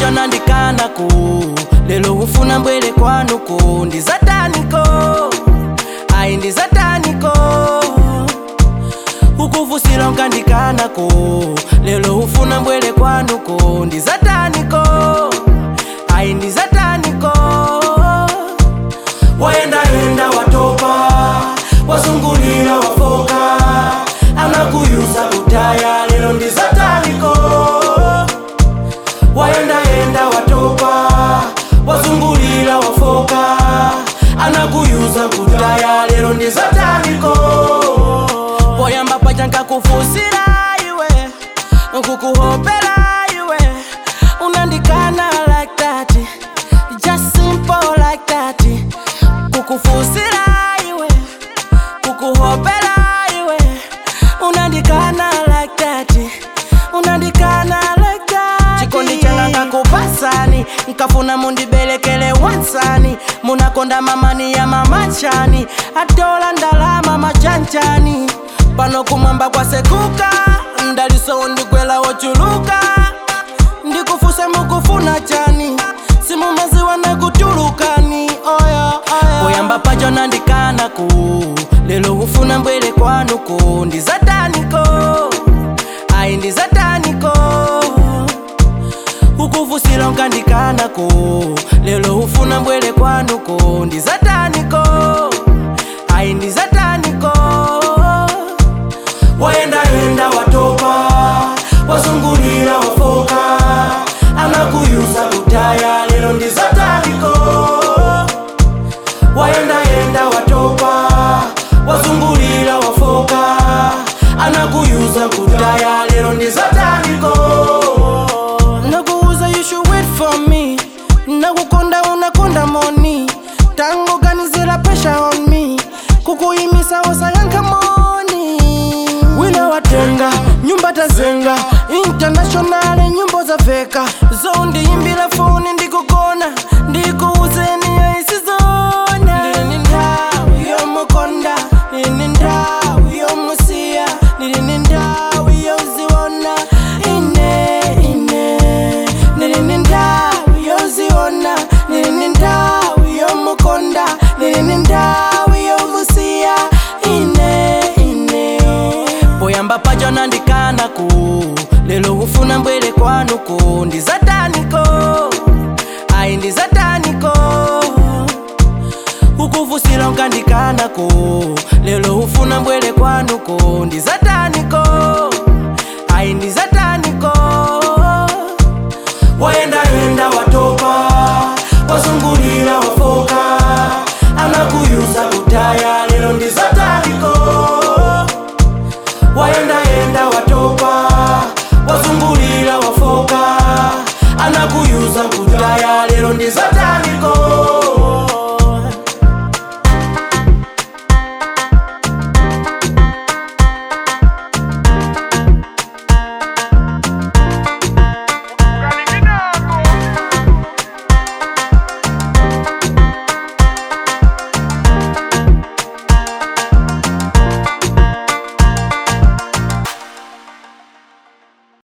pacho nandikanaku lelo ufuna mbwere kwanuko ndi zataniko ayi ndi zataniko ukuvusila unkandikanako lelo ufuna mbwere kwanuko ndi zataniko ayi ndi zataniko wayendayenda watopa wazungulira wafoka anakuyuza kutaya lelo ndi zataniko wayendayenda watopa wazungulira wafoka anakuyuza kutaya lelo ndi zataniko poyamba paja nkakufusira iwe nkukuhopera iwe unandikana like that just simple like that kukufusira iwe kukuhopera iwe unandikana like that unandikana like that chikondi changa nkakupasani nkafuna mundibelekele wansani munakonda mamani ya mamachani atola ndalama machanchani pano kumwamba kwasekuka ndaliso ndigwela wochuluka ndikufuse mukufuna chani simumaziwa nakutulukani oya oya poyamba pacho nandikanaku lelo ufuna mbwere kwanuko ndi zataniko ayi ndi zataniko ukuvusila unkandikanako lelo ufuna mbwere kwanuko ndi zataniko ayi ndi zataniko wayendayenda watopa wazungulira wafoka anakuyuza kutaya lelo ndi zataniko wayendayenda watopa wazungulira wafoka anakuyuza kutaya lelo ndi zataniko nakuuza you should wait for me nakukonda unakonda moni tango ganizira pressure on me kukuyimisa osayankha moni wina watenga nyumba tazenga international nyimbo za veka zondiyimbira foni ndikukona ndikuuzeniyo isizona ndilini ndawi yomukonda ndilini ndawi yomusiya ndilini ndawi yoziwona ine ine ndilini ndawi yoziwona ndilini ndawi yomukonda ndilini ndawi yomusiya ine ine poyamba pacho nandikanaku lelo ufuna mbwere kwanuko ndi zataniko ayi ndi zataniko ukuvusila unkandikanako lelo ufuna mbwere kwanuko ndi zataniko ayi ndi zataniko wayendayenda watopa wazungulira wafoka anakuyuza kutaya lelo ndi zataniko wayendayenda watopa wazungulira wafoka anakuyuza kutaya lelo ndi zataniko